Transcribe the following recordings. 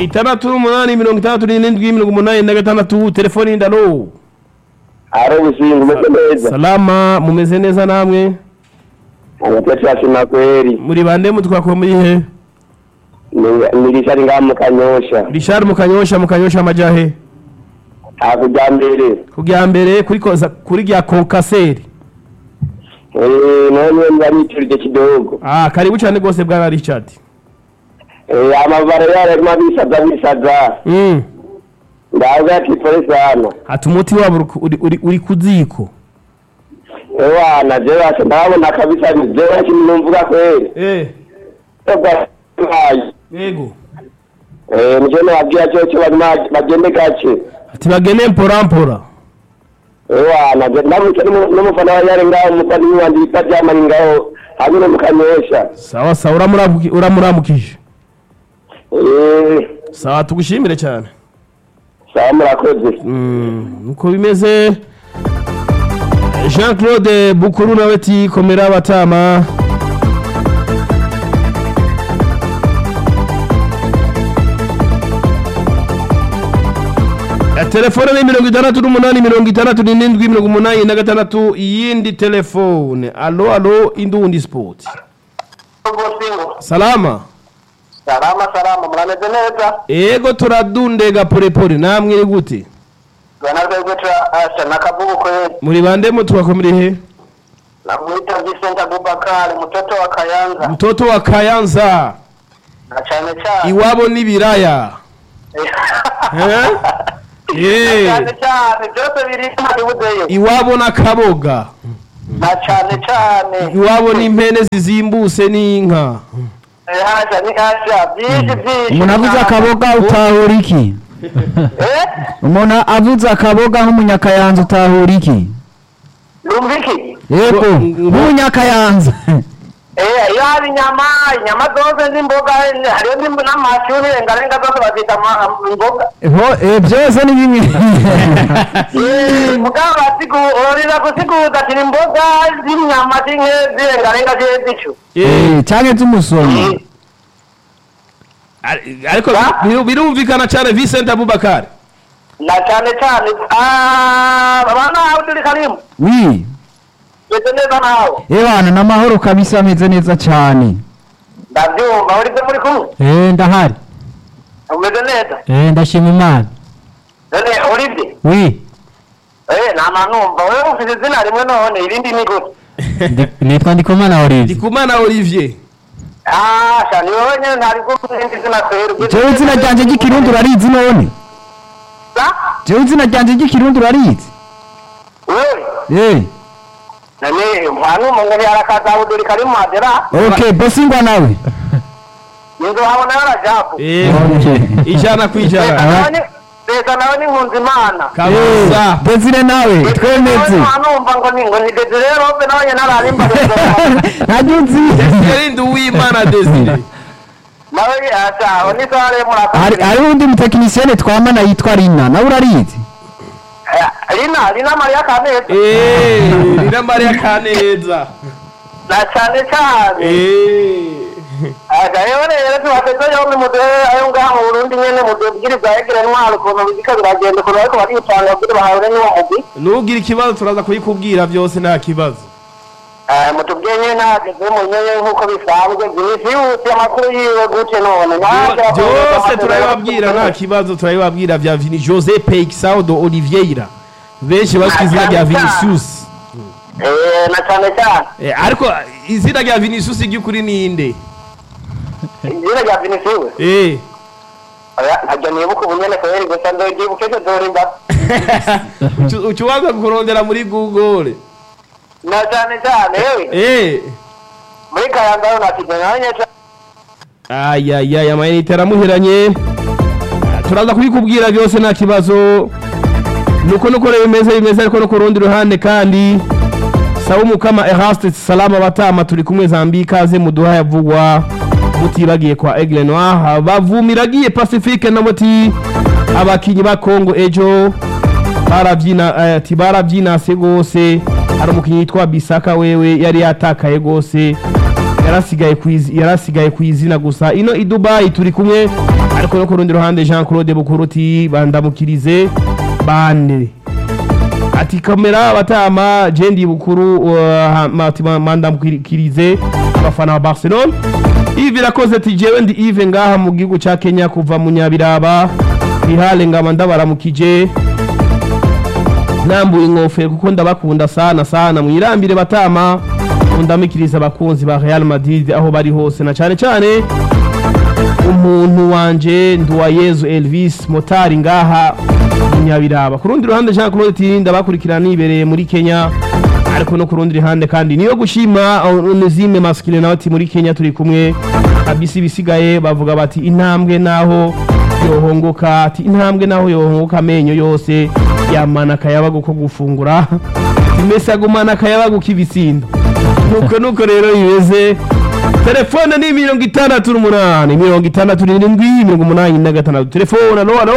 itandatu n'umunani mirongo itandatu n'irindwi mirongo umunani na gatandatu telefoni y'indaro ari ubusinzi umeze neza salama mumeze neza namwe amatete yashima kweri muri bande mutwakwe muri he Ni- ni rishari ngaha mu kanyosha rishari mu kanyosha mu kanyosha amajahe hakurya mbere kujya mbere kuri koza kuri rya kokaseri Eh, none ndariturije kidogo ah karibu cyane rwose bwa richard Eh, amavara yararimo abisaza bisaza mm. ndaza ati pole sana ati umuti wabo uri ku- uri, uri, uri ku ziko ewana je basha ndabona kabisa je basha numvuga kweri eh Eba, hayi. yego Eh, nije nababwira cyo cyo barimo bagende gake ati bagene mpora mpora ewana je ndamuke n'umufana wa yari ngaho umufana wandi bita jamani ngaho hamwe mu kanyosha sawa sawa uramuramuki- uramuramukije Eh, sawa tugushimire cyane sawa murakoze Mm, uko bimeze jean claude bukuru nawe ati komera abatama Eh, telefone ni mirongo itandatu n'umunani mirongo itandatu n'irindwi mirongo umunani na gatandatu iyindi telefone alo alo indundi sport salama salama salama murameze neza ego turadundega polepole namwe ni gute banaze guca asha nakavuga kweli muri bande mutwakomere he namwita Vincent Abubakar mtoto wa Kayanza mtoto wa kayanza na cyane cyane iwabo n'ibiraya Eh? Eh. cyane cyane byose biri mu budeyo iwabo n'akaboga na cyane cyane iwabo n'impene zizimbuse n'inka Eh, hasha ni hasha byinshi byinshi umuntu avuze akaboga utahura iki eh umuntu avuze akaboga nk'umunyakayanza utahura iki lumviki yego Ngo- nk'umunyakayanza eh yari inyama inyama zose n'imboga hariyo n'imbo- n'amashu n'irengarenga zose bazita ama- imboga Ho- eh, byose ni bimwe Eh, mugabo basigurira gusiguza ati ni imboga z'inyama z'inke zirengarenga zihe zicu Eh, Eh, canke z'umusonga ari- ariko Ah. biru- birumvikana cyane Vincent Abubakar na cyane cyane ah, bana Abdul Karim wi beze neza nawe ebana n'amahoro kabisa ameze neza cane ndabyumva uri muri kumwe eh ndahari umeze neza eh ndashima imana none uribye wi eh nama numva wewe ufite izina rimwe none irindi ni gute Ndi- nitwa ndikumana Olivier ndikumana Olivier ah shani wewe nyine ntari kumva irindi zina kwera jewe izina ryanje ry'ikirundi urarizi none jewe izina ryanje ry'ikirundi urarizi wewe eh none mwana umuntu yarakaza Abdul Karim Madera okay bosingwa nawe inzo habona yarajabu Eh, Okay. ijana ku ijana leta nawe ni nkunzi imana kabisa Desire nawe twemeze numva ngo ni ngo ni Desire Robe nawe nyine ararimba ntajya uzi yarindi uwimana Desire nawe yacha ni sare hari murakoze hari undi mutekinisiyene twamana yitwa Rina nawe urarizi Lina Lina Maria Kaneza Eh, rina Maria Kaneza na cyane cyane Eh. agayeho rero tubateze yo mu mudehe ayo ngaha mu Burundi nyene mu bwiriza yegere ntwaro ukuntu bizika biragenda ukuntu ariko baripanga kugira bahabure n'uwo mugwi nugira ikibazo turaza kubikubwira byose nta kibazo Eh, mutubwiye nyine ntageze mu nyene nk'uko bisanzwe byinshi yihuse amakuru yiwe gute none Ntaje byose akomeza turabibabwira nta kibazo turabibabwira bya Vini Jose Peixaudo Oliveira benshi bazwi izina rya Vinicius Eh, na cyane cyane Eh, ariko izina rya Vinicius ry'ukuri ni inde izina rya Vinicius Eh. oya ntajya nibuka ubunyene kweri gusa ndogyibuke cyo dorimba Ucu- ucubanza kurondera muri Google na cyane cyane yewe Eh. muri kayanda yo nakijya nanye ayayaya amayinite aramuheranye turaza kubikubwira byose nta kibazo nuko nuko rero bimeze bimeze ariko no ku rundi ruhande kandi sawa umukama eraste salama batama turi kumwe zambi ikaze muduha yavugwa mutibagiye kwa aigle noir bavumiragiye pacifique na muti abakinyi ba congo ejo barabyina eh, ati barabyinase rwose hari umukinnyi yitwa bisaka wewe yari yatakaye rwose yarasigaye ku izi- yarasigaye ku izina gusa ino i dubayi turi kumwe ariko no ku rundi ruhande jean claude bukuruti bandamukirize bane ati kamera batama jendi bukuru uh, mati mandamukirize abafana ba barcelone ivi rakoze ati jewe ndi ive ngaha mu gihugu ca kenya kuva mu nyabiraba rihale ngaba ndabaramukije nambuye ingofero kuko ndabakunda sana sana mwirambire batama ndamikiriza abakunzi ba Real Madrid aho bari hose na cyane cyane umuntu wanje Nduwayezu Elvis Motari ngaha mu Nyabiraba ku rundi ruhande Jean Claude Tirinda bakurikirana nibereye muri Kenya ariko no ku rundi ruhande kandi niyo gushima Onezime Maskile nawe ati muri Kenya turi kumwe abisi bisigaye bavuga bati intambwe naho yohongoka ati intambwe naho yohongoka amenyo yose yamana akayabagu ko gufungura imesi agumana akayabagu k'ibisindo nuko nuko rero bimeze telefone ni mirongo itandatu n'umunani mirongo itandatu n'irindwi mirongo umunani na gatandatu telefone alo alo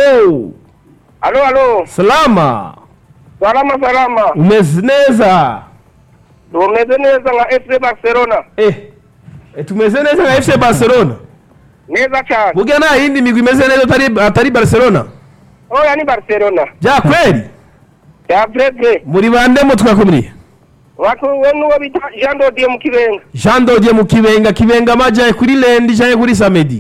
alo alo salama salama salama umeze neza tumeze neza nka fc barcelona eh eh, tumeze neza nka fc barcelona neza cyane burya nta yindi migwi imeze neza atari atari barcelona oya ni barcelona bya kweli ya breve muri bande mu twakumiriye wakuwe n'uwo bita jean dodier mu kibenga jean dodier mu kibenga kibenga amajaye kuri lendi jaye kuri samedi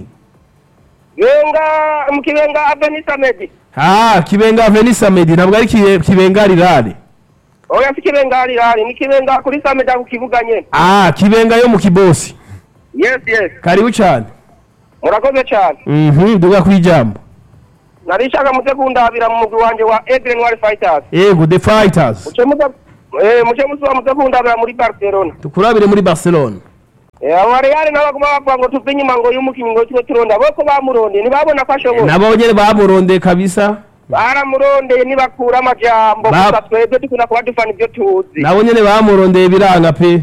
benga mu kibenga aveni samedi ah kibenga aveni samedi ntabwo ari Kibe- kibenga rirare oya si kibenga hari hari ni kibenga kuri samedi ako kibuga nyene ah kibenga yo mu kibosi yes yes karibu cyane murakoze cyane mhm duga ku ijambo narishaka muze kundabira mu mugwi wanje wa Aigle Noir Fighters yego the fighters muce muze eh muce muze muze kundabira muri Barcelona tukurabire muri barcelona eh abo Real nabo baguma bavuga ngo tuve inyuma ngo y'umukinyi ngo tuko turonda boko bamuronde ntibabona ko ashoboye nabo nyene bamurondeye kabisa baramurondeye nibakura amajambo Ba- gusa twebwe dukunda kuba dufana ibyo tuzi nabo nyene bamurondeye biranga pe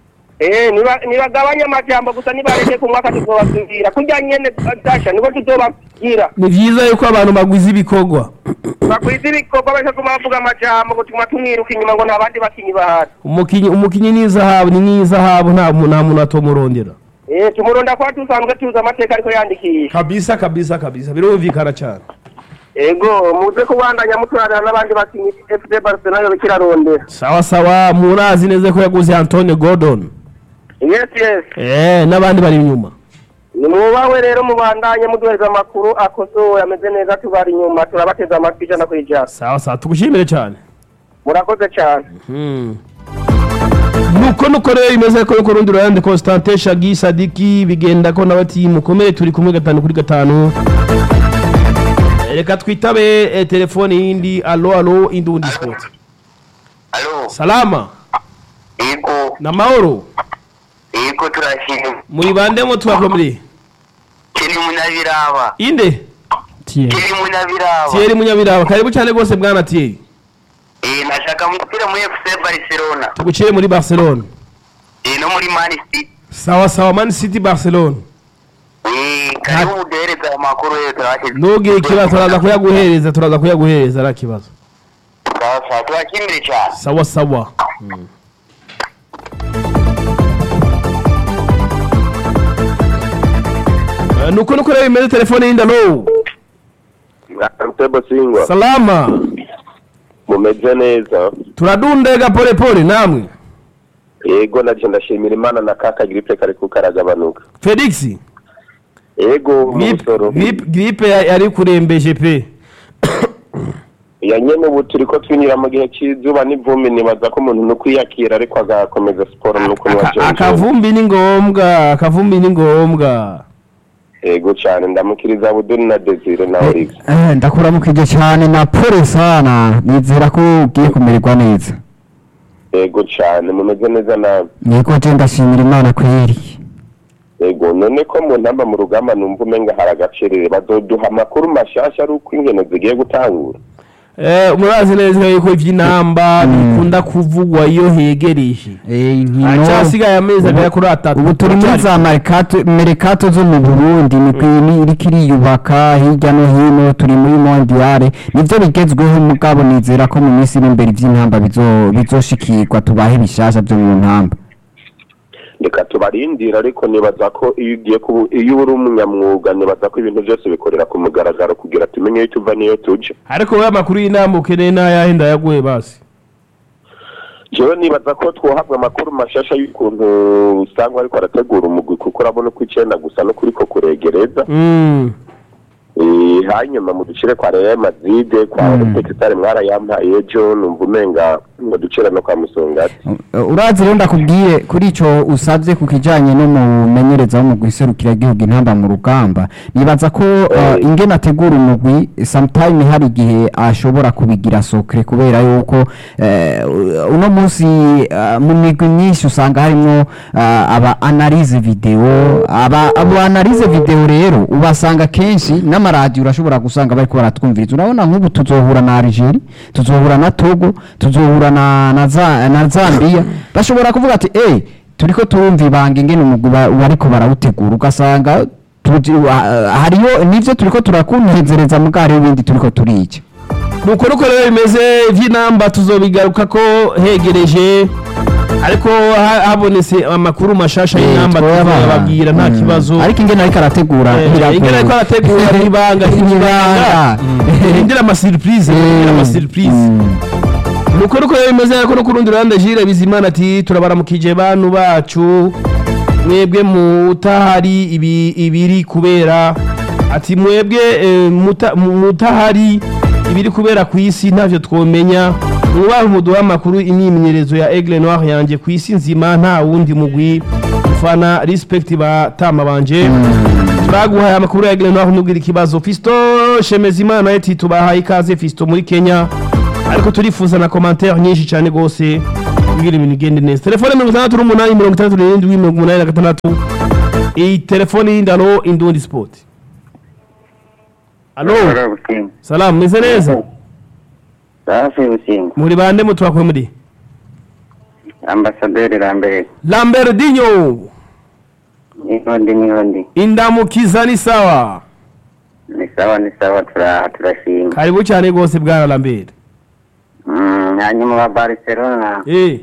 eh niba nibagabanya amajambo gusa nibareke ku mwaka tuzobasubira kurya nyene dasha niko tuzobagira ni vyiza yuko abantu bagwiza ibikorwa bakwiza ibikorwa bareke kuma bavuga amajambo ngo tuma tumwiruka inyuma ngo nta bandi bakinyi bahari umukinyi umukinyi ni izahabu ni nk'izahabu nta mu- nta muntu atomurondera eh tumuronda kwa dusanzwe tuzi amateka ariko yandikiye kabisa kabisa kabisa birumvikana cyane ego muze kubandanya muturanira n'abandi bakinyi fc barcelona yo bikirarondera sawa sawa murazi neza ko yaguze antone gordon yes yes eh n'abandi bari inyuma nimwubawe rero mubandanye muduhereza amakuru akosoye ameze neza tubari inyuma turabateza amatwi ijana ku ijana sawa sawa tugushimire cyane murakoze cyane nuko nuko rero bimeze ko ku rundi ruhande Constantin Shagi Sadiki bigenda ko n'abati mukomere turi kumwe gatanu kuri gatanu reka twitabe eh, telefone yindi alo alo indundi sport Alo, salama yego, na mahoro yego turashimye. muri bande mo twakomere Kiri munyabiraba. inde tiye Kiri munyabiraba. Thierry Munyabiraba karibu cyane rwose bwana Thierry Eh, nashaka mupira muri FC Barcelona. tuguciye muri Barcelona Eh, no muri Man City. sawa sawa Man City Barcelona Eh, karibu muduhereza amakuru yo turashimye. ntugire ikibazo turaza kuyaguhereza turaza kuyaguhereza nta kibazo Sawa sawa, turashimire cyane. sawa sawa Eh, nuko nuko rero bimeze telefone yindi alo Mtebo Singwa salama mumeze neza turadundega pole pole namwe yego naje ndashimira imana na kaka gripe kariko karagabanuka felix yego mu Grip- busoro grip- gripe ya- yari kurembeje pe ya nyene ubu turiko twinjira mu gihe c'izuba n'ivumbi nibaza ko umuntu no kwiyakira ariko agakomeza siporo nuko Aka- niwajenje akavumbi ni ngombwa akavumbi ni ngombwa yego cane ndamukiriza Abudul na Desire na Olive Eh, ndakuramukije cyane na pole sana nizera ko ugiye kumererwa neza yego cane mumeze neza nawe yego je ndashimira imana kweri yego none ko mu ntamba mu rugamba numva umenga hari agacerere bazoduha amakuru mashasha ari uko inkino zigiye gutangura Eh, murazi neza yuko ivy'inamba bikunda kuvugwa iyo hegereje Eh, inkino acasigaye amezi agera kuri atatu ubu turi muri za merikato merikato zo mu burundi imigwi ni- iriko iriyubaka hirya no hino turi muri mondiale nivyo bigezweho mugabo nizera ko mu minsi iri imbere ivy'intamba bizo- bizoshikirwa tubahe bishasha vyo mu ntamba reka tubarindire ariko nibaza ko iyo ugiye kubu iyo uri umunyamwuga nibaza ko ibintu byose bikorera ku mugaragaro kugira tumenye iyo tuva n'iyo tuje ariko wowe amakuru y'inama ukeneye n'ayahe ndayaguhe basi jewe nibaza ko twohabwa amakuru mashasha y'ukuntu usanga ariko arategura umugwi kuko urabona ko icenda gusa no kuriko kuregereza Mm. Eh, hanyuma mu ducire kwa Real Madrid kwa Olympique mwarayampaye ejo numva umenga ngo ducire no kwa Musongati Uh, urazi rero ndakubwiye kuri ico usavye ku kijanye no mumenyereza w'umugwi serukira igihugu intamba mu rugamba nibaza ko uh, ingene ategura umugwi sometime hari igihe ashobora kubigira sokre kubera yuko uh, uno munsi uh, mu migwi myinshi usanga harimwo uh, aba analyse video aba abo analyse video rero ubasanga kenshi n'amaradiyo urashobora gusanga bariko baratwumviriza urabona nk'ubu tuzohura na Algeria tuzohura na Togo tuzohura na na, za, na Zambia bashobora kuvuga ati eh turiko turumva ibanga ingene umugwi ba- bariko barawutegura ugasanga tuji- wa- hariyo nivyo turiko turakunezereza mugari w'ibindi turiko turica nuko nuko rero bimeze vy'inamba tuzobigaruka ko hegereje ariko ha- habonetse amakuru mashasha y'inamba tuzababwira nta kibazo ariko ingene ariko arategura Eh, biragoye. ingene ariko arategura n'ibanga Ibanga. irindira amasurprise irindira amasurprise nuko nuko rero bimeze ariko no ku rundi ruhande Jire Bizimana ati turabaramukije bantu bacu mwebwe mutahari ibi ibiri kubera ati mwebwe eh, muta- mu- mutahari ibiri kubera ku isi ntavyo twomenya mwubahe umuduha amakuru imyimenyerezo ya Aigle Noir yanje ku isi nzima nta wundi mugwi ufana respect batama banje turaguhaye amakuru ya Aigle Noir nubwira ikibazo Fisto Shemezimana ati tubahaye ikaze Fisto muri Kenya ariko turifuza na commentaire nyinshi cyane gose kugira ibintu igende neza telefone mirongo itandatu n'umunani mirongo itandatu n'irindwi mirongo umunani na gatandatu iyi telefone y'indano indundi sport alo Busimba. salamu meze neza Safi Busimba. muri bande mutwakuye muri Ambasaderi Lambert. lamberdinho Nihondi nihondi. indamukiza ni sawa Ni sawa ni sawa tura turashima. karibu cyane gose bwana lambert Mm, hanyuma wa Barcelona eh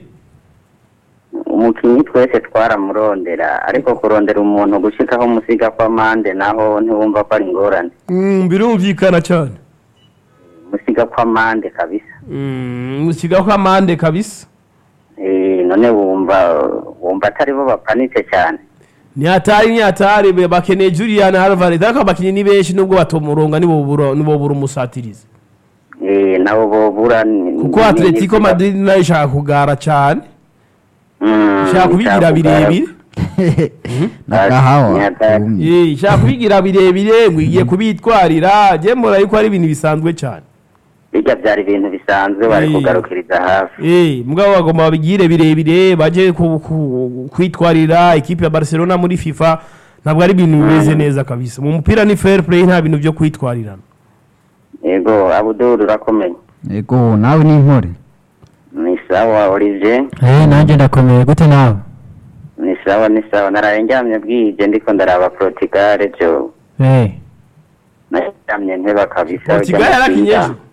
umukinyi twese twaramurondera ariko kurondera umuntu gushikaho musiga kwa mande naho ntiwumva ko ari ingorane. mm, birumvikana cyane Musiga kwa mande kabisa. mm, musigaho amande kabisa Eh none wumva wumva atari bo bapanitse cyane. nyatari nyatari be- bakeneye Julian Alvarez ariko abakinyi ni benshi nubwo batomuronga nibo bura nibo bura umusatirizi Eh nabo bobura ni- kuko ni- Atletico ni- Madrid nayo ishaka kugara cyane Mm, ishaka kubigira ishaka kugara- birebire nagahawa Nyatari. Eh, ishaka kubigira birebire ngo igiye kubitwarira je mbona yuko ari ibintu bisanzwe cyane bijya byari ibintu bisanzwe bari Eh. kugarukiriza hafi Eh, mugabo bagomba babigire birebire baje ku- ku- kwitwarira ikipe ya Barcelona muri FIFA ntabwo ari ibintu bimeze neza kabisa mu mupira ni fair play nta bintu byo kwitwarirana yego abuduru urakomeye ego nawe ni intore ni sawa olivier Eh, nanjye ndakomeye gute nawe ni sawa ni sawa naraye ndyamye bwije ndiko ndaraba portugal byo Eh, naryamye nteba kabisa Portugal ujya mu yarakinye kwiga. ejo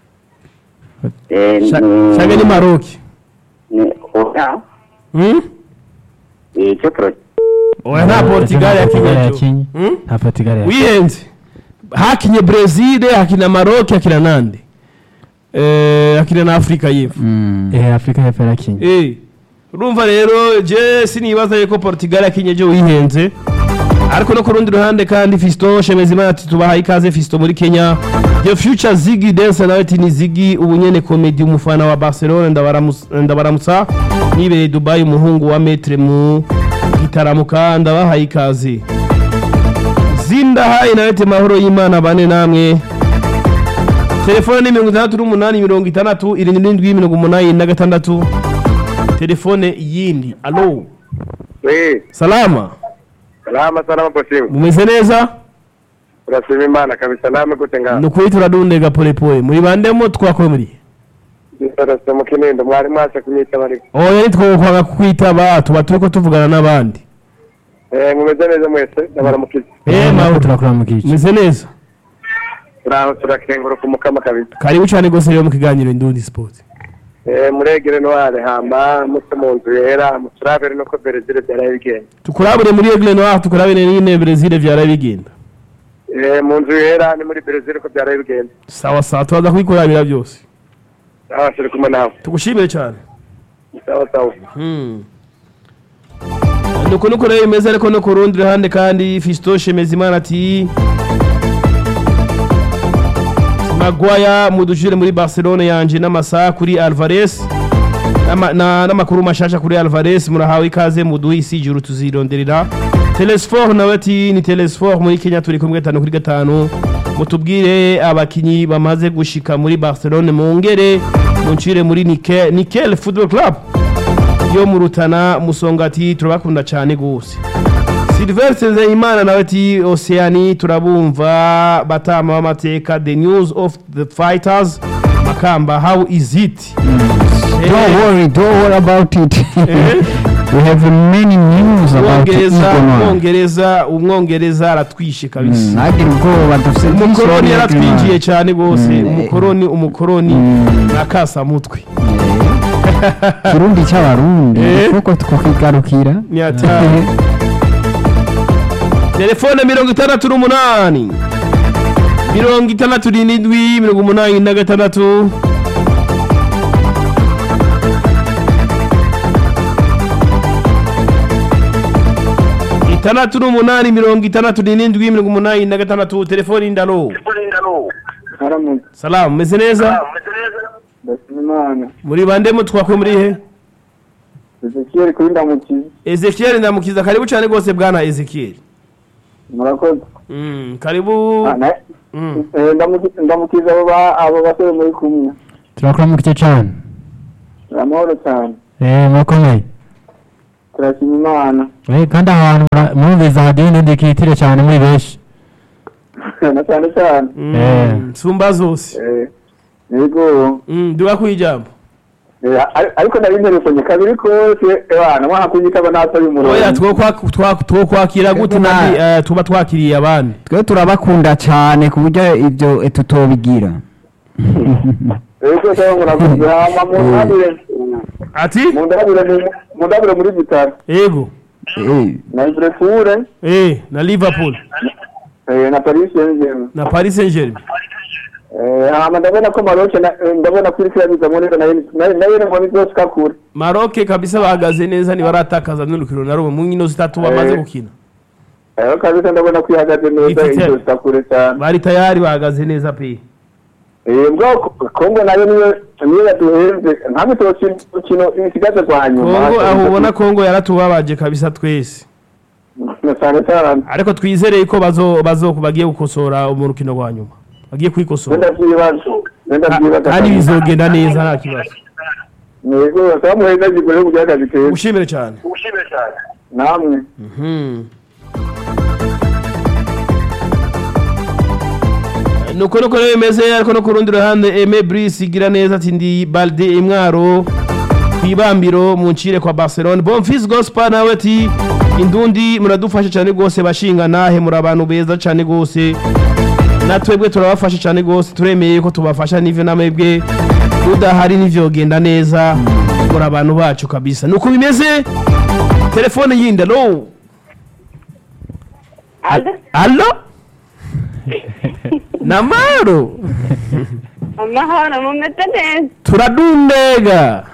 Eh, Sha- ni- Shabe ni Maroc ni oya Hmm? icyo pro oya nta Portugal yakinye ejo yakinye Hmm? nta Portugal yakinye wihenze hakinye Brazil hakina Maroc hakina nande eh hakina na Afrika y'Epfo Eh, Afrika y'Epfo yarakinye eh urumva rero je sinibaza yuko Portugal yakinye ejo wihenze ariko no ku rundi ruhande kandi Fisto Shemezimana ati tubahaye ikaze Fisto muri Kenya The Future Ziggy Dance nawe ati ni Ziggy ubu nyene comedy umufana wa Barcelona ndabaramusa ndabaramutsa nibereye Dubai umuhungu wa Metre mu gitaramuka ndabahaye ikaze zindahaye nawe ati mahoro y'Imana bane namwe telefone ni mirongo itandatu n'umunani mirongo itandatu irindwi n'indwi mirongo umunani na gatandatu telefone yindi alo Eh, salama salama salama Busimba mumeze neza urashima imana kabisa namwe gute ngaho ni ukuri turadundega polepole muri bandemo twakoye muri Ndorose mu kinindo mwari mwase kunyitaba ariko oya nitwokwanga kukwitaba tuba turiko tuvugana n'abandi eh mumeze neza mwese ndabaramukije Eh, natwe mahoro turakuramukije mumeze neza turaho turakenguruka umukama kabisa karibu cyane rwose rero mu kiganiro indundi sport Eh, muregere noire hamba muse mu nzu yera muturabere nuko Brezil byaraye bigenda tukurabure muri Aigle Noir tukurabire nyine Brazil vyara bigenda Eh, mu nzu yera ni muri Brezil ko byaraye bigenda sawa sawa tubaza kubikurabira byose sawa turi kumwe nawe tugushimire cyane sawa sawa Hmm. nuko nuko rero bimeze ariko no ku rundi ruhande kandi Fiston Shemezimana ati Maguire mudujire muri Barcelona yanje n'amasaha kuri Alvarez N'ama- na- n'amakuru mashasha kuri Alvarez murahawe ikaze muduhe isi ijuru tuzironderera Telesfor nawe ati ni Telesfor muri Kenya turi kumwe gatanu kuri gatanu mutubwire abakinyi bamaze gushika muri Barcelona mungere muncire muri Nike- Nickel Football Club yo mu Rutana musonga ati turabakunda cyane gose Sylvestre Nzeyimana nawe ati Oceani turabumva batama b'amateka the news of the fighters Makamba how is it Don't worry, don't worry about it. we have many news about umwongereza Eagle Noir. umwongereza umwongereza aratwishe kabisa Nagira ubwoba dufite umukoroni yaratwinjiye cyane rwose Mm. umukoroni umukoroni nakasamutwe Kirundi cy'abarundi Eh. kuko twakigarukira ni hatari telefone mirongo itandatu n'umunani mirongo itandatu n'indwi mirongo umunani na gatandatu itandatu n'umunani mirongo itandatu n'indwi mirongo umunani na gatandatu telefone indalo haramutse salamu meze neza ndasimana muri bande mutwakwe muri he Ezekiel kuri ndamukiza ezekiel ndamukiza karibu cyane rwose bwana ezekiel murakoze Mm, karibu Ah, na- Mm. eh, ndamuki- ndamukiza abo ba- abo basore muri kumwe turakora mu gice cyane amahoro cyane eh murakomeye turashima imana eh kandi ahantu mura- murumviza hadiyo n'indi kitire cyane muri benshi na cyane cyane Mm, Eh. nsumba zose Eh, yego Mm, duga ku ijambo Eh, ari- ariko nari nterekanye kabiri kose ebana mwaha kunyitaba natari umurongo oya twokwa- twa- twokwakira gute Ego nandi na- eh, tuba twakiriye abandi twe turabakunda cyane ku buryo ibyo eh, tutobigira yego cyangwa murakoze hama mundabire ati mundabire mu- mundabire muri bitaro ego Eh, na Liverpool eh, na liverpool eh, na Paris Saint-Germain na paris saint germain Eh, hama ndabona ko Maroc na- eh, ndabona ko iriko irabizamwo neza nayo nayo- nayo ngo nizoshika kure maroke kabisa bahagaze neza ntibaratakaza n'urukino na rumwe mu nkino zitatu bamaze Eh. gukina Eh, kabisa ndabona ko ihagaze neza Ifite- izoshika kure cyane bari tayari bahagaze neza pe Eh, bwo Kongo nayo niyo niyo yaduhenze ntabwo tokina ukino isigaze kwa nyuma kongo aho ubona kongo yaratubabaje kabisa twese na cyane cyane ariko twizereye ko bazo bazo bagiye gukosora mu rukino rwa nyuma bagiye kwikosora wenda vyibazo wenda Ka- vyibazo kandi bizogenda neza nta kibazo yego samuheza gikore kugira akazi keza ushimire cyane namwe Mhm. nuko nuko rero bimeze ariko no ku rundi ruhande Aime Brice igira neza ati ndi Balde imwaro ku ibambiro mu ncire kwa Barcelona Bonfils Gospel nawe ati indundi muradufasha cyane rwose bashinga nahe muri abantu beza cyane rwose natwebwe turabafasha cyane rwose turemeye ko tubafasha n'ivyo namwebwe udahari n'ivyogenda neza muri abantu bacu kabisa nuko bimeze telefone yindi alo alo namaro amahoro mumeze neza turadundega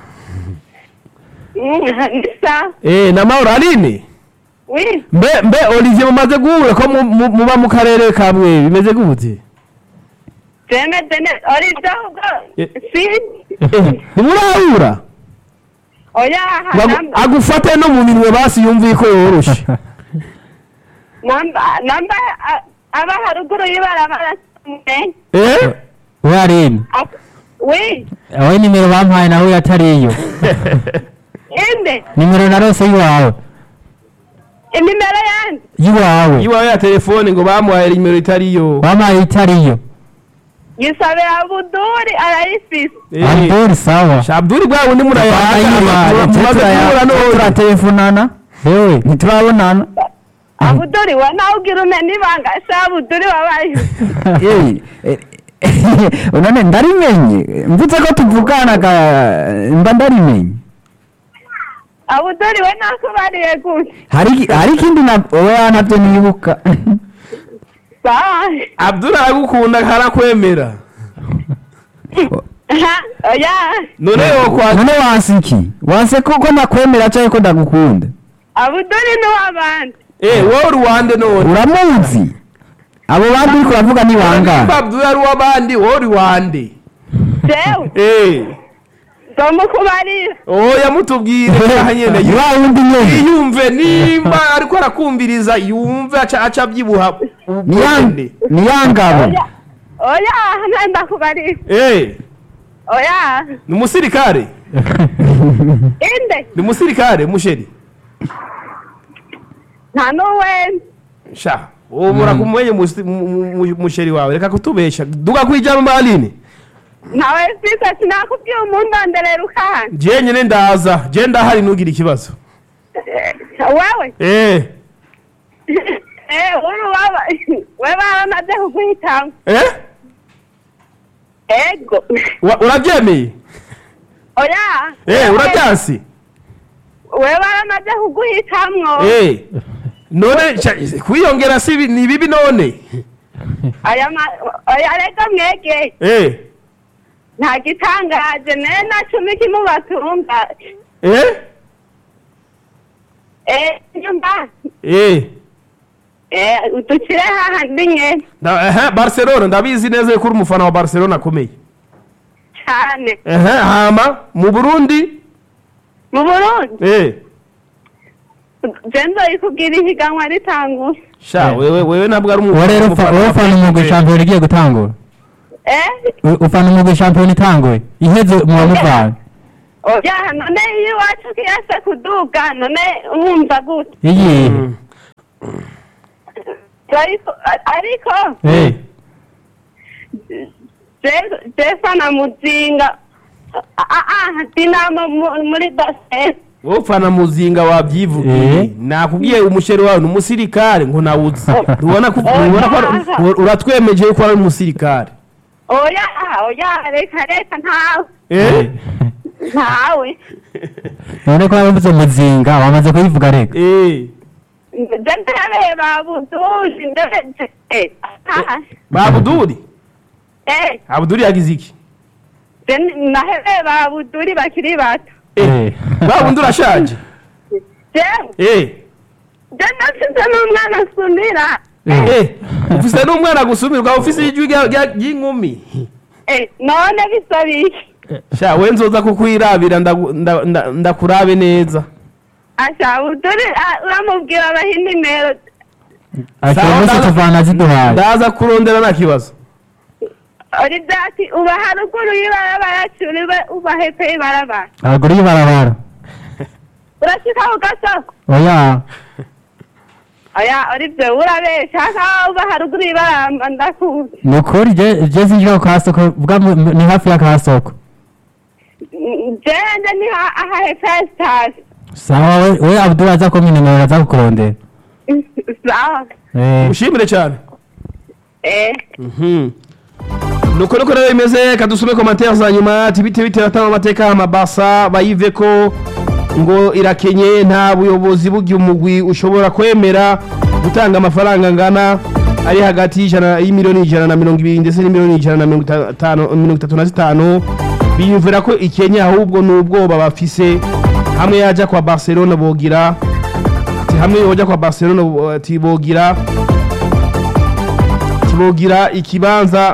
ndisa eh namahoro aline wi mbe mbe Olivier mumaze guhura ko mu- mu- muba mu karere kamwe bimeze gute byemeze neza oribyo ahubwo Eh. si Eh, ntimurahura oya Bagu- agufate no mu minwe basi yumviye ko yoroshe namba namba a- aba haruguru y'ibarabara samwe eh we arine wi aho nimero bampaye nawe atariyo inde nimero narose y'iwawe inimero yanjye y'iwawe iwawe ya telefone ngo bamuhaye nimero itariyo bampaye itariyo yisabe abuduri arayifise Eh, abdul sawa shabduri bwa bundi murayahaga mumaze guhura none turatelefonana yewe ntiturabonana abuduri we nawe ugira umenya ibanga se abuduri wabaye Eh, eh, none ndarimenye mvuze ko tuvuganaga mba ndarimenye abuduri we nakubariye gute hari hari ikindi na oya ntabyo nibuka sawa abdul aragukunda karakwemera aha oya none yokwa none wansi iki wanse ko ko nakwemera cyangwa ko ndagukunda abuduri n'uw'abandi eh wowe uri wande none uramuzi abo bandi uriko uravuga ni Nimba bangahe abdul ari uw'abandi wowe uri wande jewe eh nzomukubarira oya mutubwire aha nyene yu- wa wundi nyene yiyumve nimba ariko arakumviriza yumve aca aca abyibuha ni ya- ubwende ni ya ngabo oya oya nta ndakubarira eh oya ni umusirikare inde ni umusirikare musheri nta n'uwenda sha ubu murakumenye musi- mu- mu- mu- musheri wawe reka kutubesha duga kwijama maline ntawe mfise sinakubwiye umundonderera ukahana je nyene ndaza je ndahari ntugire ikibazo wewe eh eh uri waba we baramaze kuguhitamo eh ego Wa- urabyemeye oya eh urabyansi we baramaze kuguhitamwo eh none sha- kwiyongera si bi- ni bibi none aya ma- oya reka mwege eh nta gitangaje naye na cumi kimubatumva eh eh nyumva eh eh udukire hahandi nyene Na- ehe, barcelona ndabizi neza yuko uri umufana wa barcelona akomeye cyane ehe hama mu burundi mu burundi eh je nzoyikubwira ihiganwa ritangura sha wewe wewe ntabwo ari uwo rero ufa- wowe ufana umugwi shampiyona igiye gutangura eh U- ufana umugwi shampiyona itanguye iheze muba muvana oya none iyo iwacu kiyase kuduga none wumva gute iyihe ariko ariko Eh, je- jefa na muzinga ah ah dinamo mu- muri basket wowe ufana muzinga wabyivugiye Eh. nakubwiye umusheri wawe ni umusirikare ngo nawuzi ntubona ko ntubona ko ari- Oh. uratwemeje yuko ari umusirikare oya oya reka reka ntawe eh ntawe none ko wabuze muzinga wamaze kuyivuga reka eh nje ndareba buduzi ndebe eh ah babuduri eh abuduri yagize iki je naheba buduri bakiri bato eh babundi urashaje je eh je nafise n'umwana asumira eh ufise n'umwana gusumirwa ufise ijwi rya- rya- ry'inkumi eh none bisaba iki sha we nzoza kukwirabira ndagu- nda- nda- ndakurabe neza asha buduri ah, uramubwira abaha inimero ati Sawa, umunsi ndaza- tuvana ziduhaye ndaza kurondera nta kibazo uri byati uba haruguru y'ibarabara curi uba hepfo y'ibarabara haruguru y'ibarabara urashika ku gasoko oya oya uri byo urabesha nkaho uba haruguru y'ibarabara ndakuzi ni ukuri je je sinjira ku kasoko vuga mu- mu- ni hafi y'akasoko jende ni ha- aha hepfo ya sitasiyo sawa we we abdul aza ko minimero aza kukurondera sawa Eh, ushimire cyane eh nuko nuko rero bimeze kadusome komantere za nyuma ati bite bite batanga amateka amabasa bayive ko ngo irakenye nta buyobozi bugiye umugwi ushobora kwemera gutanga amafaranga angana ari hagati y'ijana y'imiliyoni ijana na mirongo ibiri ndetse n'imiliyoni ijana na mirongo itanu mirongo itatu na zitanu biyumvira ko ikenya ahubwo ni ubwoba bafise hamwe yajya kwa barcelona bogira ati hamwe yojya kwa barcelona bo- ati bogira kibogira ikibanza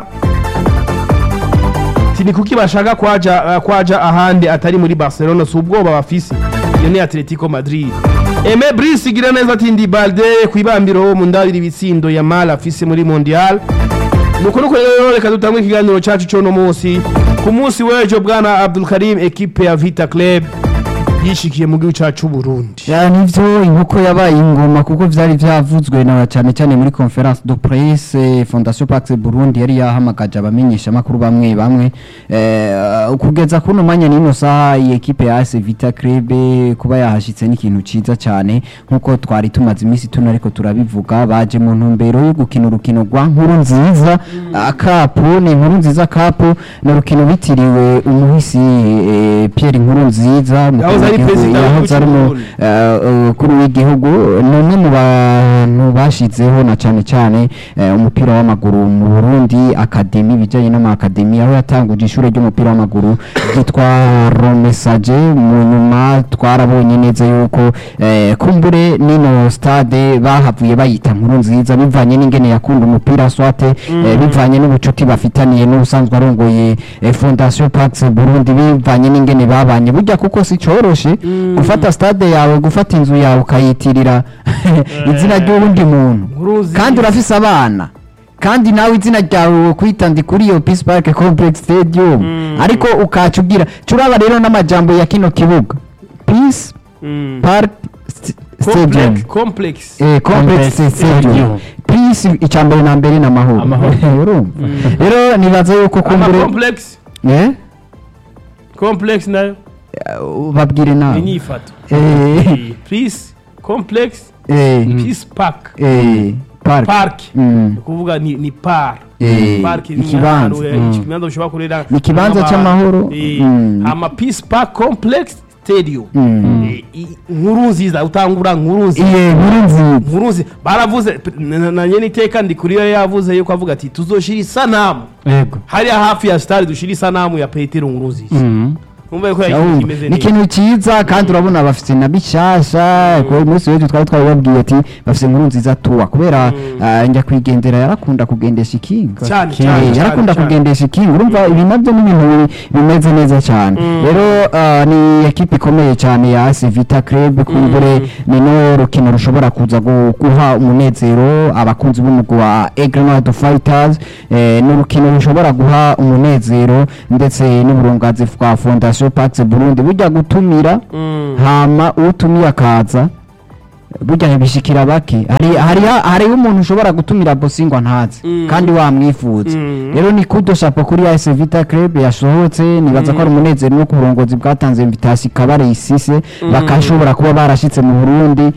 ati ni kuki bashaka kwaja uh, kwaja ahandi atari muri Barcelona si ubwoba bafise iyo ni Atletico Madrid Aime Brice igira neza ati ndi Balde kwibambiro mu ndabiri ibitsindo ya Mal afise muri Mondial nuko nuko rero reka dutangwe ikiganiro cacu cyo no munsi ku munsi w'ejo bwana Abdul Karim equipe ya Vita Club yishikiye mu gihugu cyacu Burundi ya nivyo inkoko yabaye ingoma kuko vyari vyavuzwe na cyane cyane muri conference de presse Fondation Pax Burundi yari yahamagaje abamenyesha makuru bamwe bamwe eh kugeza kuno manya nino saha iyi equipe ya AS Vita Club kuba yahashitse n'ikintu ciza cyane nkuko twari tumaze imisi tuno ariko turabivuga baje mu ntumbero yo gukina urukino rwa nkuru nziza akapu ni inkuru nziza kapu ni urukino bitiriwe umuhisi eh, Pierre Nkuru nziza Yahoze ari perezida yahoze ari mu w'igihugu. eh, ukuru w'igihugu ni umwe mu bantu bashizeho na cyane cyane eh, umupira w'amaguru mu Burundi akademi ibijyanye n'amakademi aho yatanguje ishuri ry'umupira w'amaguru ryitwa Romesaje mu nyuma twarabonye neza yuko eh, kumbure nino stade bahavuye bayita nkuru nziza bivanye n'ingene yakunda umupira swate eh, bivanye n'ubucuti bafitaniye n'ubusanzwe arongoye eh, Fondation Pax Burundi bivanye n'ingene babanye burya kuko si coroshe gufata stade yawe gufata inzu yawe ukayitirira izina ry'uwundi muntu Nkuruzi. kandi urafise abana kandi nawe izina ryawe kwitandi kuri iyo Peace Park Complex Stadium ariko ukaca ugira curaba rero n'amajambo ya kino kibuga Peace Mm. Park St- Stadium Complex- complex eh, complex Complex stadium Stadium. peace icyambere na mbere n'amahoro Amahoro. urumva rero nibaza yuko ama kumbure complex eh complex nayo babwire nawe inyifato eh peace complex eh peace park eh park park Mm. ni kuvuga ni ni par Eh, park ni ikibanza. ahantu, eh, Mm. ikibanza ushobora kurera Ni ikibanza nk'ama- c'amahoro. eh, Mm. ama peace park complex stadium Mm. Eh, i- nkuru nziza utangura nkuru nziza iye nkuru nziza nkuru nziza baravuze p- na- na nyene iteka ndi kuri yo yavuze yuko avuga ati tuzoshira isanamu yego hariya hafi ya stade dushira isanamu ya petero nkuru nziza Mhm. umva yuko Yawumva. yakintu kimeze ni neza ikintu cyiza kandi urabona bafite na bishasha kuko uyu munsi w'ejo twari twabibabwiye ati bafite inkuru nziza tuwa kubera ah, njya kwigendera yarakunda kugendesha ikinga cyane Eh, cyane cyane, yarakunda cyane. kugendesha ikinga urumva ibi nabyo ni ibintu bi- bimeze neza cyane rero ah, ni ekipe ikomeye cyane ya AS Vita Club kumbure ni no rukino rushobora kuza gu- guha umunezero abakunzi b'umugwi wa Egrenade Fighters eh, ni urukino rushobora guha umunezero ndetse n'uburungazi bwa Fondation Pax Burundi burya gutumira Mm. hama utumiye akaza burya bishikira bake hari hari hari umuntu ushobora gutumira bosingwa ntazi Mm. kandi wamwifuza Mm. rero ni kudo chapo kuri AS Vita Club yasohotse nibaza ko ari umunezero no ku burongozi bwatanze invitation ikabare isise bakashobora kuba barashitse mu Burundi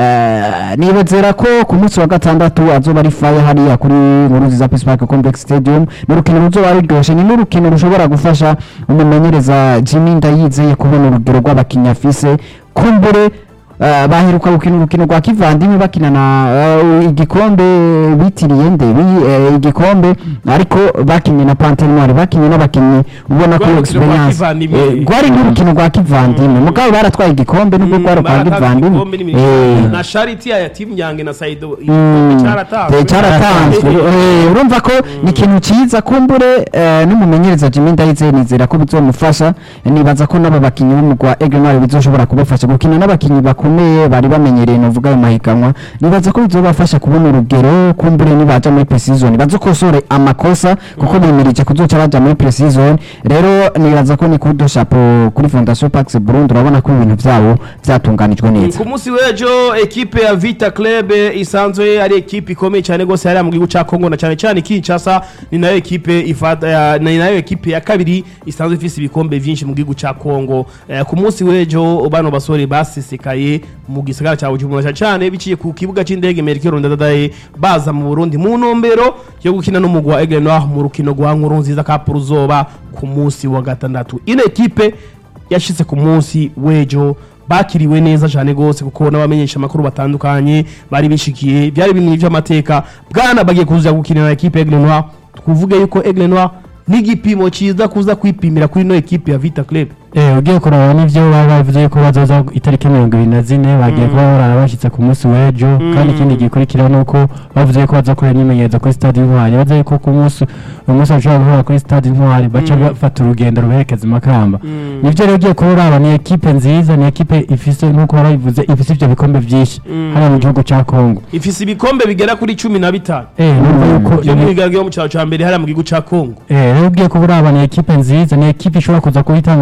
Eh, nibazera ko ku munsi wa gatandatu azoba ari fire hariya kuri nkuru nziza Peace Park Complex Stadium ni urukino ruzoba ruryoshe ni n'urukino rushobora gufasha umumenyereza Jimmy Ndayizeye kubona urugero rw'abakinnyi afise kumbure eh, baheruka gukina urukino rwa kivandimwe bakina na eh, igikombe bitiriye nde bi- eh, igikombe ariko bakinnye na Panthère Noire bakinnye n'abakinnyi ubona ko Rwa rukino rwa experience kivandimwe. eh, rwari nk'urukino rwa kivandimwe mugabo baratwaye igikombe nubwo rwari rwa kivandimwe Eh, na charity ya timu nyange na saido Mm, cyaratanzwe eh, cyaratanzwe Eh, urumva ko ni ikintu cyiza kumbure eh, n'umumenyereza Jimmy Ndayizeye nizera ko bizomufasha nibaza ko n'aba bakinnyi b'umugwa wa Aigle Noir bizoshobora kubafasha gukina n'abakinnyi bakomeye bari bamenyereye novuga ayo mahiganwa nibaza ko bizobafasha kubona urugero kumbure nibaja muri pre-season bazokosore amakosa kuko bimirije kuzoca baja muri pre-season rero nibaza ko ni kudo chapeau kuri Fondation Pax Burundi urabona ko ibintu byabo byatunganijwe neza ku munsi w'ejo ekipe ya vita club isanzwe ari ekipe ikomeye cyane rwose hariya mu gihugu cya kongo na cyane cyane kinshasa ni nayo ekipe ifata ya- ni nayo ekipe ya kabiri isanzwe ifise ibikombe byinshi mu gihugu cya kongo Eh, ku munsi w'ejo bano basore basesekaye mu gisagara cya bujumbura cyane cyane biciye ku kibuga cy'indege merikero ndadadaye baza mu burundi mu ntumbero yo gukina n'umugwi wa Aigle Noir mu rukino rwa nkuru nziza kapu ruzoba ku munsi wa gatandatu ino ekipe yashyize ku munsi w'ejo bakiriwe neza cyane rwose kuko n'abamenyesha amakuru batandukanye bari bishikiye byari bimwe by'amateka bwana bagiye kuza gukinira ekipe Aigle Noir tuvuge yuko Aigle Noir n'igipimo cyiza kuza kwipimira kuri ino ekipe ya Vita Club Eh, ugiye kuraba n'ivyo baba bavuze ko bazoza itariki mirongo ibiri na zine bagiye kuba barara bashitse ku munsi w'ejo kandi ikindi gikurikira ni uko bavuze ko bazakora imyimenyerezo kuri stade intwari bavuze ko ku munsi uyu munsi bashobora guhura kuri stade intwari baca bafata urugendo ruberekeza i makamba nivyo rero ugiye kuba uraba ni ekipe nziza ni ekipe ifise nk'uko barabivuze ifise ivyo bikombe vyinshi hano mu gihugu ca kongo ifise ibikombe bigera kuri cumi na bitanu Eh, numva yuko yo mu ni- migaragaro yo mu cyaro cya mbere hariya mu gihugu cya kongo Eh, rero ugiye kuba uraba ni ekipe nziza ni ekipe ishobora kuza kuba itanga akazi ku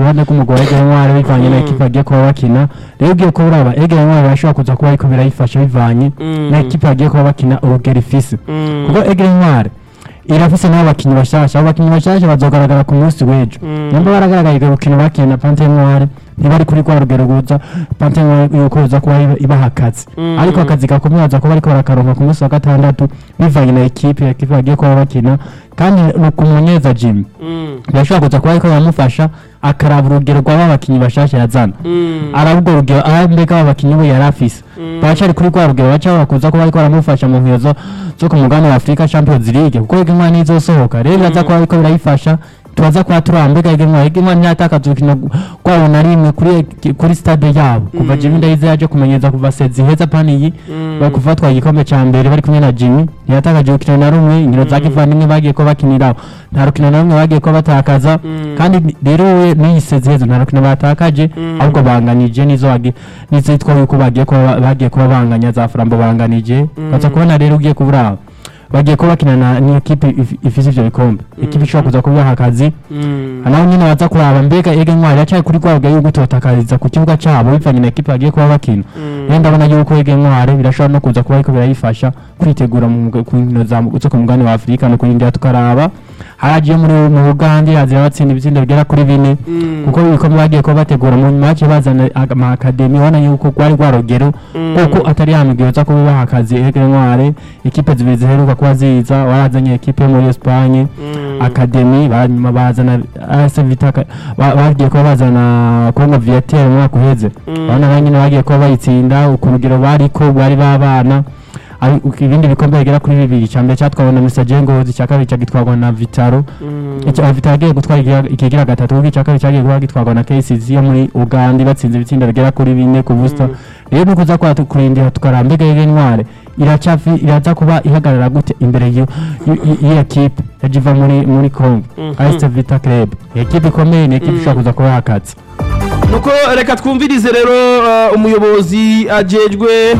ruhande rw'umugwi wa Ege Ntwari bivanye na ekipe bagiye kuba bakina rero ugiye kuba uraba Ege Ntwari barashobora kuza kuba ariko birayifasha bivanye na ekipe bagiye kuba bakina urugero ifise kuko Ege Ntwari irafise n'abo bakinnyi bashasha abo bakinnyi bashasha bazogaragara ku munsi w'ejo nimba baragaragaye urukino bakina na Pante Ntwari ntibari kuri rwa rugero ruza Pante Ntwari yuko ruza kuba iba- ibaha akazi ariko akazi gakomeye baza kuba ariko barakaronka ku munsi wa gatandatu bivanye na ekipe ekipe bagiye kuba bakina kandi ni ku munyeza Jimmy birashobora kuza kuba ariko biramufasha akaraba urugero rw'aba bakinnyi bashasha yazana araba urwo rugero aho mbega aba bakinnyi we yari afise baracari kuri rwa rugero baca bakuza kuba ariko baramufasha mu nkino zo zo ku mugabane wa Afrika Champions League kuko Ege Ntwari nizosohoka rero biraza kuba ariko birayifasha tubaza kuba turaba mbega Ege Ntwari Ege Ntwari ntiyatakaza urukino rwabo na rimwe kuri kuri stade yabo kuva Jimmy Ndayize yaje kumenyeza kuva sezi heza paniyi bakuva batwaye igikombe ca mbere bari kumwe na Jimmy ntiyatakaje urukino na rumwe inkino za kivandimwe bagiye ko bakiniraho nta rukino na rumwe bagiye ko batakaza kandi ni- rero we n'iyi sezi heza nta rukino batakaje ahubwo banganije nizo bagi- nizo yitwa yuko bagiye kuba bagiye kuba banganya za Flambo banganije ukaza kubona rero ugiye kubura bagiye kuba bakina na ni ekipe if- ifise ivyo bikombe ekipe ishobora kuza kubaha akazi naho nyine baza kuraba mbega ege ntwari yacaye kuri rwa rugero yuko itotakariza ku kibuga cabo bivanye na ekipe bagiye kuba bakina rero ndabona yuko ege ntwari birashobora no kuza kuba ariko birayifasha kwitegura mu muga- ku nkino za zo ku mugabane wa afurika no kurindira tukaraba haragiye muri mu bugande hazira batsinda ibitsindo bigera kuri bine kuko ibikombe bagiye kuba bategura mu nyuma baciye bazana ama akademi ubona yuko rwari rwa rugero kuko atari ya migwi yoza kuba baha akazi ege ntwari ekipe zibiri ziheruka kuba ziza warazanye ekipe yo muri Espagne akademi hanyuma bazana AS Vita ka- ba- bagiye kuba bazana Congo Viateur mu mwaka uheze urabona ba nyine bagiye kuba bayitsinda ku rugero bariko bari babana ari- uko ibindi bikombe bigera kuri bibiri icya mbere cyatwawe na Mr Jengozi icya kabiri cyagitwarwa na Vitaro icya Vitaro yagiye gutwara ikigira- ikigira gatatu kuko icya kabiri cyagiye kuba gitwarwa na KCZ yo muri Uganda batsinze ibitsinda bigera kuri bine ku busa rero nuko uza kwa kurindira tukaramba mbega Ege Ntware iracafi iraza kuba ihagarara gute imbere y'iyo y'iyo kipe yajiva muri muri Congo AS Vita Club ekipe ikomeye ni ekipe ishobora kuza kuba akazi nuko reka twumvirize rero uh, umuyobozi ajejwe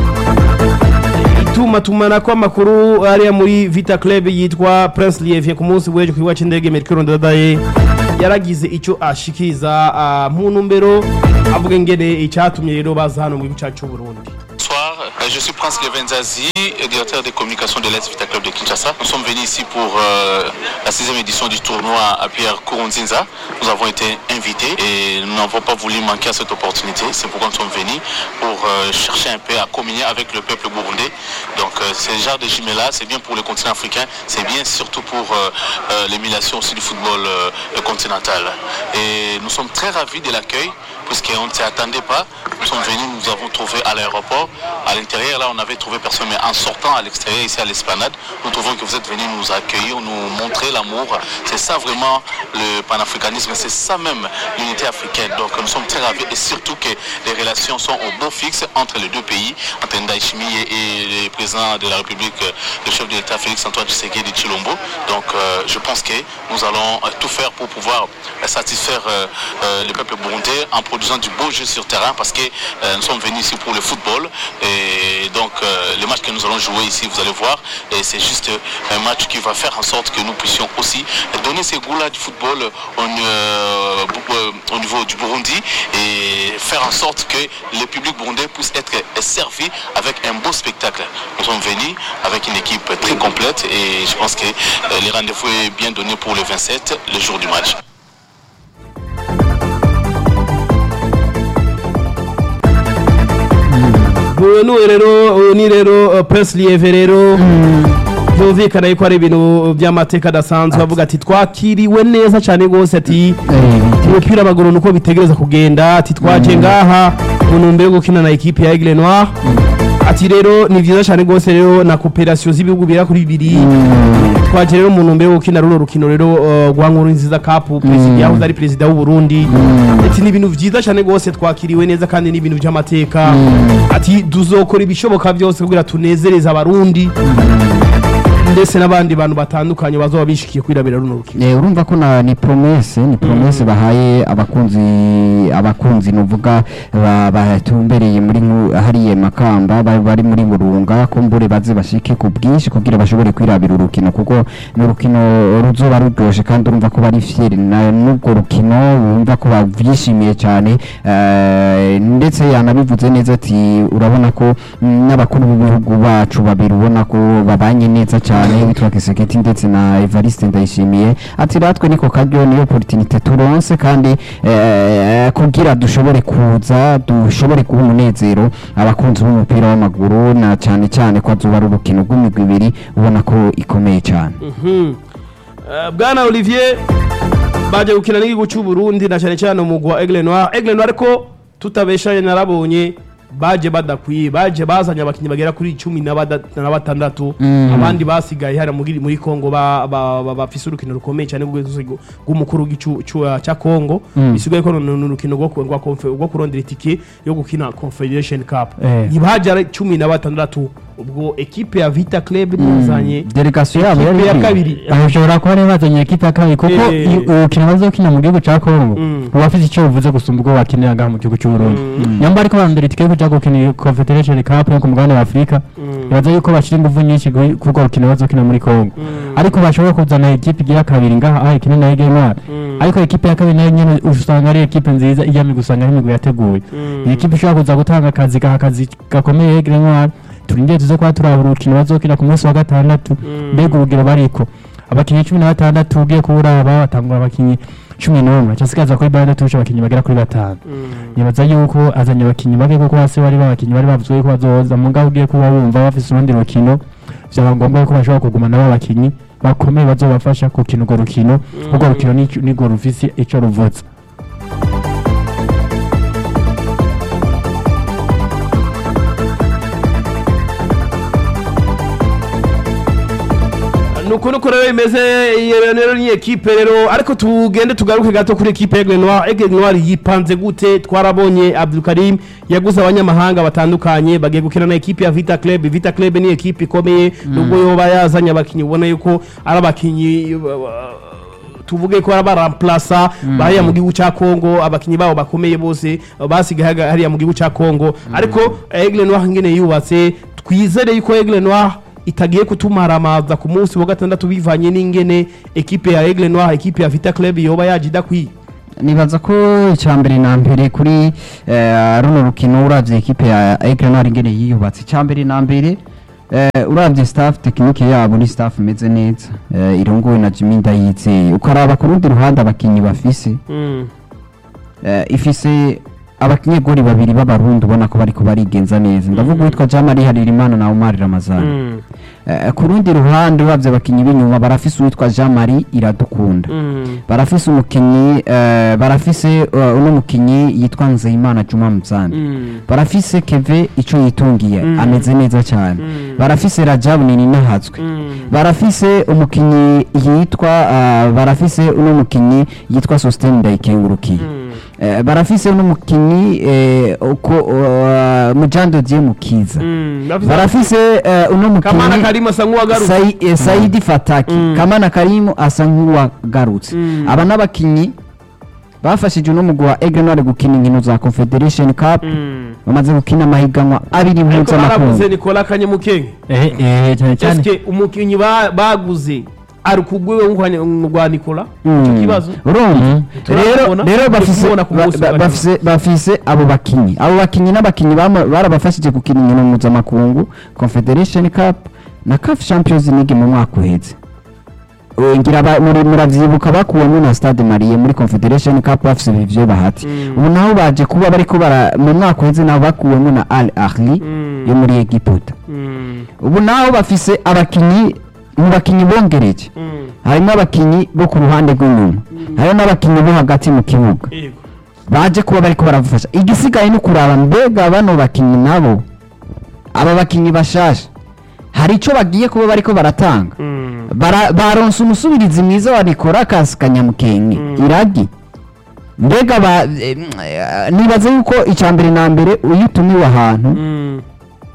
itumatumanako kw'amakuru ariya muri vita club yitwa prince lievie ku munsi w'ejo ku kibuga cy'indege mercure ndadaye yaragize icyo ashikiriza uh, mu ntumbero avuga ingene icyatumye rero baza hano mu gihugu cyacu cy'uburundi Bonsoir, euh, je suis Prince Levenzazi, directeur des communications de l'Est Vita Club de Kinshasa. Nous sommes venus ici pour euh, la sixième édition du tournoi à Pierre Kourounzinza. Nous avons été invités et nous n'avons pas voulu manquer à cette opportunité. C'est pourquoi nous sommes venus pour euh, chercher un peu à communier avec le peuple burundais. Donc euh, ce genre de jumelage, c'est bien pour le continent africain, c'est bien surtout pour euh, euh, l'émulation aussi du football euh, continental. Et nous sommes très ravis de l'accueil puisqu'on ne s'y attendait pas. Nous sommes venus, nous avons trouvé à l'aéroport. À l'intérieur, là, on avait trouvé personne, mais en sortant à l'extérieur, ici à l'esplanade, nous trouvons que vous êtes venus nous accueillir, nous montrer l'amour. C'est ça vraiment le panafricanisme, c'est ça même l'unité africaine. Donc nous sommes très ravis et surtout que les relations sont au beau fixe entre les deux pays, entre Ndaïchimi et, et le président de la République, euh, le chef de l'État Félix Antoine Tshisekedi de Chilombo. Donc euh, je pense que nous allons euh, tout faire pour pouvoir euh, satisfaire euh, euh, le peuple burundais en produisant du beau jeu sur terrain parce que euh, nous sommes venus ici pour le football et donc euh, le match que nous allons jouer ici vous allez voir et c'est juste un match qui va faire en sorte que nous puissions aussi donner ces goûts-là du football au, euh, bu- euh, au niveau du Burundi et faire en sorte que le public burundais puisse être servi avec un beau spectacle. Nous sommes venus avec une équipe très complète et je pense que euh, le rendez-vous est bien donné pour le 27, le jour du match. uyu ni rero uyu ni rero uh, prince lieve rero byumvikana yuko ari ibintu by'amateka adasanzwe avuga ati twakiriwe neza cyane rwose ati umupira w'amaguru nuko bitegereza kugenda ati twaje ngaha mu ntumbero yo gukina na ekipe ya Aigle Noir ati rero ni byiza cyane rwose rero na cooperation z'ibihugu bira kuri bibiri twaje rero mu ntumbero yo gukina runo rukino rero uh, rwa nkuru nziza cup perezida yahoze ari perezida w'u Burundi ati ni ibintu byiza cyane rwose twakiriwe neza kandi ni ibintu by'amateka ati tuzokora ibishoboka byose kugira tunezereze abarundi ndetse n'abandi bantu batandukanye bazoba bishikiye kwirabira runo rukino Eh, urumva ko na ni promesse ni promesse bahaye abakunzi abakunzi nuvuga ba- batumbereye muri nku- hariya makamba ba- bari muri burunga ko mbure baze bashike ku bwinshi kugira bashobore kwirabira urukino kuko ni urukino ruzoba ruryoshe kandi urumva ko bari fieri na n'ubwo rukino wumva ko bavyishimiye cyane eh, ndetse yanabivuze neza ati urabona ko mm, n'abakuru b'ibihugu bacu babiri ubona ko babanye neza cyane witwa Kiseketi ndetse na Evariste Ndayishimiye ati ratwe niko karyo niyo opportunité turonse kandi eh, kugira dushobore kuza dushobore kuba umunezero abakunzi b'umupira w'amaguru na cyane cyane ko azuba ari urukino rw'imigwi ibiri ubona ko ikomeye cyane Mhm. Eh, bwana olivier baje gukina n'igihugu cy'u Burundi na cyane cyane umugwa wa Aigle Noir Aigle Noir ariko tutabeshanye narabonye baje badakwiye baje bazanye abakinnyi bagera kuri cumi na bada- na batandatu Mm. abandi basigaye hariya muri muri Kongo ba- ba- ba- bafise urukino rukomeye cyane rw'urwego rw'umukuru w'igicu cu- cya Kongo Mm. bisigaye ko ni ni urukino rwo ku- rwa confe- rwo kurondera itike yo gukina Confederation Cup Eh. ntibaje ari cumi na batandatu ubwo ekipe ya Vita Club yazanye delegation yabo yari ekipe ya iri. kabiri bashobora kuba rero bazanye ekipa ya kabiri kuko Eh. iyo urukino bazokina mu gihugu cya kongo Mm. uba afite icyo buvuze gusumba ubwo wakinira ngaha mu gihugu cy'u Burundi Mm. nyamba ariko barondera itike yo kuja gukina iyi confederation cup yo ku mugabane wa afurika Mm. bibaza yuko bashyira ingufu nyinshi kuri kuri urwo rukino bazokina muri kongo Mm. ariko bashobora kuzana ekipe igira kabiri ngaha aho ikina na ege ntwari Mm. ariko ekipe ya kabiri nayo nyene usanga ari ekipe nziza ijyamye gusanga ari imigwi yateguye Mm. iyi ekipe ishobora kuza gutanga akazi gaha akazi gakomeye ege ntwari turindire tuze kuba turaba urukino bazokina ku munsi wa gatandatu Mm. mbega urugero bariko abakinnyi cumi na batandatu ugiye kuwuraba batangura abakinnyi cumi n'umwe cyasigaza kuri bande tuje abakinnyi bagera kuri batanu Mm. nibaza yuko azanye abakinnyi bake kuko hasi bari babakinnyi bari bavuze ko bazoza mugabo ugiye kuba wumva bafise urundi rukino byaba ngombwa ko bashobora kuguma nabo abakinnyi bakomeye bazobafasha gukina urwo rukino urwo rukino nico- nirwo rufise ico ruvuze nuko nuko rero imeze iyo rero ni ekipe rero ariko tugende tugaruke gato kuri ekipe Aigle Noir Aigle Noir yipanze gute twarabonye Abdul Karim yaguze abanyamahanga batandukanye bagiye gukina na ekipe ya Vita Club Vita Club ni ekipe ikomeye nubwo yoba yazanye abakinnyi ubona yuko ari abakinnyi uh, tuvuge ko baramplasa bariya mu gihugu cya Kongo abakinnyi babo bakomeye bose uh, basigaye haga- hariya mu gihugu cya Kongo ariko Aigle Noir ngene yubatse twizere yuko Aigle Noir itagiye kutumaramaza ku munsi wa gatandatu bivanye n'ingene ekipe ya Aigle Noir ekipe ya Vita Club yoba yaje idakwiye nibaza ko icya mbere na mbere kuri eh, runo rukino uravye ekipe ya Aigle Noir ingene yiyubatse icya mbere na mbere eh, uravye staff tekinike yabo ni staff imeze neza eh, irongowe na Jimmy Ndayizeye ukaraba ku rundi ruhande abakinyi bafise eh, ifise abakinyegori babiri b'abarundi ubona ko bariko barigenza neza ndavuga uwitwa Jean Marie Haririmana na Omar Ramazani Eh, ku rundi ruhande uravye abakinyi b'inyuma barafise uwitwa Jean Marie Iradukunda barafise umukinyi eh, barafise uh, uno mukinyi yitwa Nzeyimana Juma Mzandi barafise Keve ico yitungiye ameze neza cyane barafise Rajabu nini nahatswe barafise umukinyi yitwa uh, barafise uno mukinyi yitwa Sostene Ndayikengurukiye Eh, barafise uno mukinyi eh, uko uh, Mujando Dieu Mukiza barafise eh, uno Kamana mukinyi Karima asa nk'uwagarutse Sai, eh, Saidi Fataki Mm. Kamana Karimu asa nk'uwagarutse Mm. aba n'abakinyi bafashije uno mugwi wa Aigle Noir gukina inkino za Confederation Cup bamaze gukina amahiganwa abiri ariko baraguze mpuzamakungu Nicolas Kanyamukenge eh eh cyane cyane eske umukinnyi ba- baguze ari kugwiwe rwa Nicolas Mm. icyo kibazo urumva rero Turabona, rero turi bafise kumubona ku ba- munsi ba- wa bafise bafise abo bakinyi abo bakinyi n'abakinyi bama- barabafashije gukina inkino mpuzamakungu Confederation Cup na CAF Champions League mu mwaka uheze Eh, ngira ba- muri- muravyibuka bakuwemo na Stade Marie muri Confederation Cup bafise ivyo bahati ubu naho baje kuba bariko bara mu mwaka uheze naho bakuwemo na Al Ahly yo muri Egiputa ubu naho bafise abakinyi mu bakinyi bongereje harimo abakinyi bo ku ruhande rw'inyuma hariho n'abakinyi bo hagati mu kibuga yego baje kuba bariko barabafasha igisigaye ni kuraba mbega bano bakinyi nabo aba bakinyi bashasha hari ico bagiye kuba bariko baratanga Bara- baronse umusubirizi mwiza wa Nicolas Kanyamukenge iragi mbega ba eh, nibaze yuko icya mbere na mbere iyo utumiwe ahantu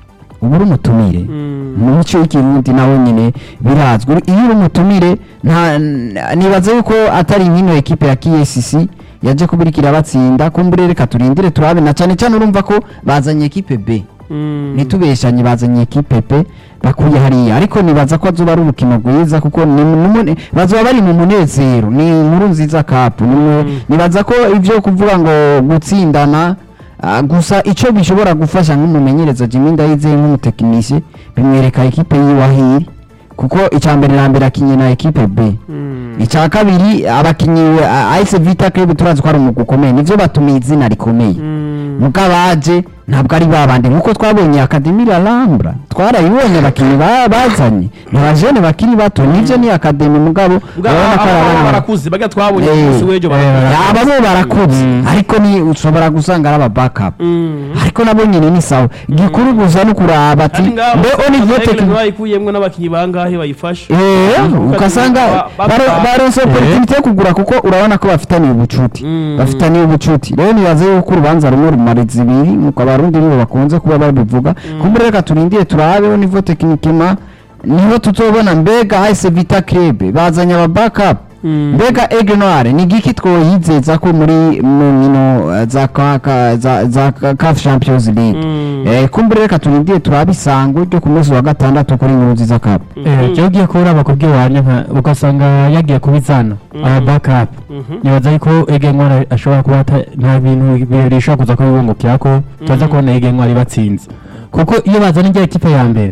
uba uri umutumire mu mico y'ikirundi nawe nyine birazwi iyo uri umutumire nta nibaza yuko atari nk'ino ekipe ya KSC yaje kubirikira batsinda kumbure reka turindire turabe na cyane cyane urumva ko bazanye ekipe B ntitubeshanye bazanye ekipe pe bakuye hariya ariko nibaza ko azoba ari urukino rwiza kuko ni numune- bazoba bari mu munezero ni inkuru nziza kapu nimwe nibaza ko ibyo kuvuga ngo gutsindana ah, gusa icyo bishobora gufasha nk'umumenyereza Jimmy Ndayizeye nk'umutekinisiye bimwereka ekipe yiwahiri kuko icya mbere na mbere akinye na ekipe B icya kabiri abakinnyi AS Vita Club turazi ko ari umugwi ukomeye nivyo batumiye izina rikomeye muga baje ntabwo ari babandi nkuko twabonye Academy la Lambra twarayibonye abakinnyi ba- bazanye ni abajene bakiri bato nivyo ni Academy mugabo urabona ko ari aba abana barakuze bajya twabonye Eh, ku munsi w'ejo barakuze. aba bo barakuze ariko ni ushobora gusanga ari aba backup ariko nabo nyine ni sawa igikuru gusa no kuraba ati Kandi ngaho mbe Olivier Amategeko Tekno bayikuyemwo n'abakinnyi bangahe bayifasha Eh, ukasanga Ba- baro- ba- baronse opportunity yo kugura kuko urabona ko bafitaniye ubucuti Mm. bafitaniye ubucuti rero nibaze yuko urubanza rumwe rumariza ibiri nuko abarundi nibo bakunze kuba babivuga kumbure reka turindire turabeho nivo tekinikema niho tutobona mbega AS Vita Club bazanye aba backup mbega Aigle Noir ni giki twoyizeza ko muri mu nkino eh, za ka- ka- za za ka- CAF Champions League eh kumbure reka turindire turabe isango ryo ku munsi wa gatandatu kuri nkuru nziza cup cyo ugiye kuraba ku bw'iwanyu nka ugasanga yagiye kubizana aba backup nibaza yuko ege ntwara ashobora kuba ata- nta bintu bishobora kuza kubibungukira ko tuza kubona ege ntwara ibatsinze kuko iyo bazana ijya ekipe ya mbere